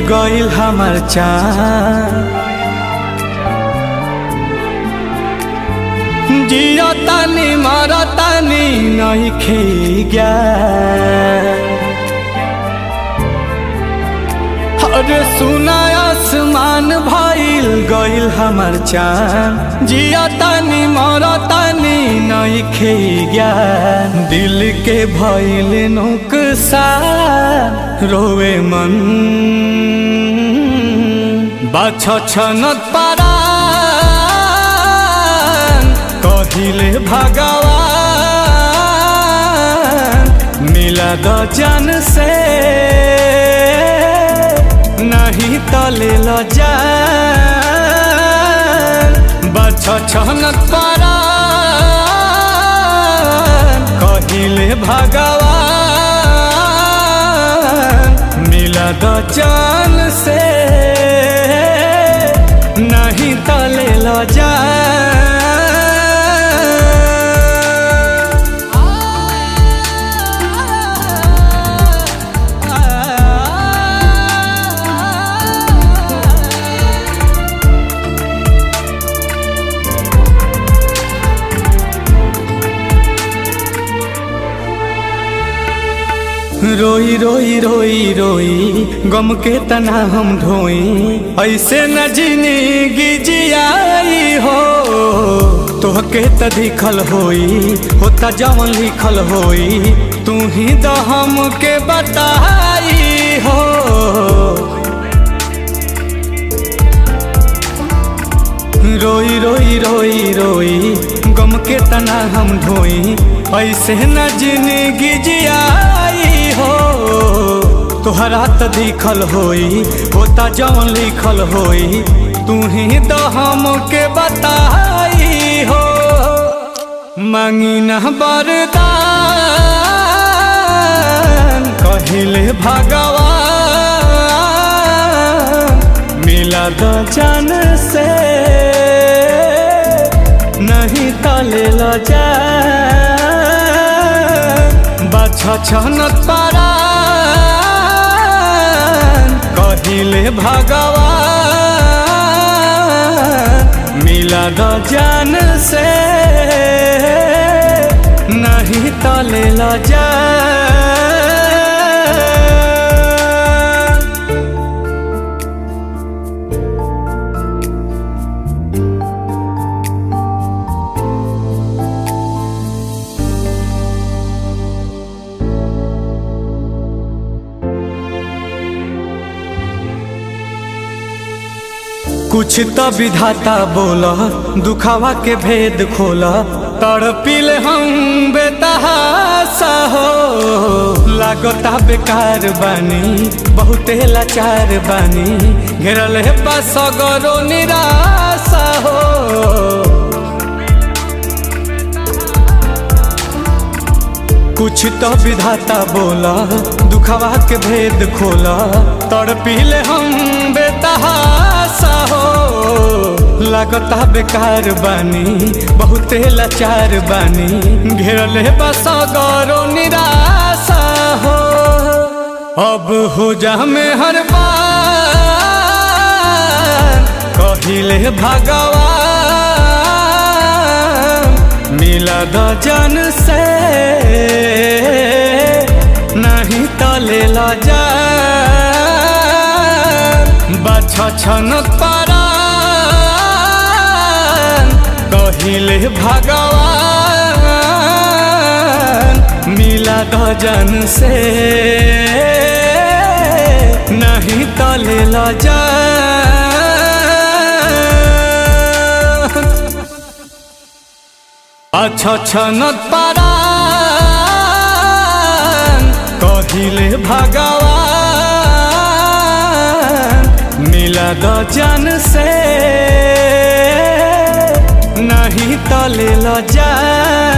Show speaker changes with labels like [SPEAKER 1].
[SPEAKER 1] गइल हमर चाँद जियो तानी मरो तानी नहीं खे अरे सुना आसमान भइल गइल हमर चाँद जियो तानी मरो तानी नहीं खे दिल के भइल नुकसान रोवे मन बाछ छनत पारान कहिले भगवान मिला द जन से नहीं तले ल जान बाछ छनत पारान कहिले भगवान मिला द जन से नहीं तले ल जा रोई रोई रोई रोई गम के तना हम ढोई ऐसे न जिंदगी जियाई हो तोहके त दिखल होई होता जवन लिखल होई तू ही द हम के बताई हो रोई रोई रोई रोई गम के तना हम ढोई ऐसे न जिंदगी जियाई हो तोहरा त दिखल होई होता जवन लिखल होई तू ही तो हम के बताई हो मांगी न बरदान कहिले भगवान मिला द जन से नहीं तले ल जा बाछ छनत पारा कहिले भगवान मिला द जन से नहीं तले ल जा कुछ तो विधाता बोला दुखावा के भेद खोला तड़पिल हम बेतहासा हो लागता बेकार बानी बहुते लाचार बानी घेरल है बसगरो निराशा हो कुछ तो विधाता बोला दुखावा के भेद खोला तड़पिले हम बेतहासा हो लागता बेकार बानी बहुते लाचार बानी घेरल है बसगरो निराशा हो अब हो जा में हर बार कहिले भगवान मिला द जन से नहीं तले ल जा बाछ छनत पारा कहिले भगवान मिला द जन से नहीं तले ल जा अच्छा छनत पारा कहिले भगवान मिला द जन से नहीं तले ल जा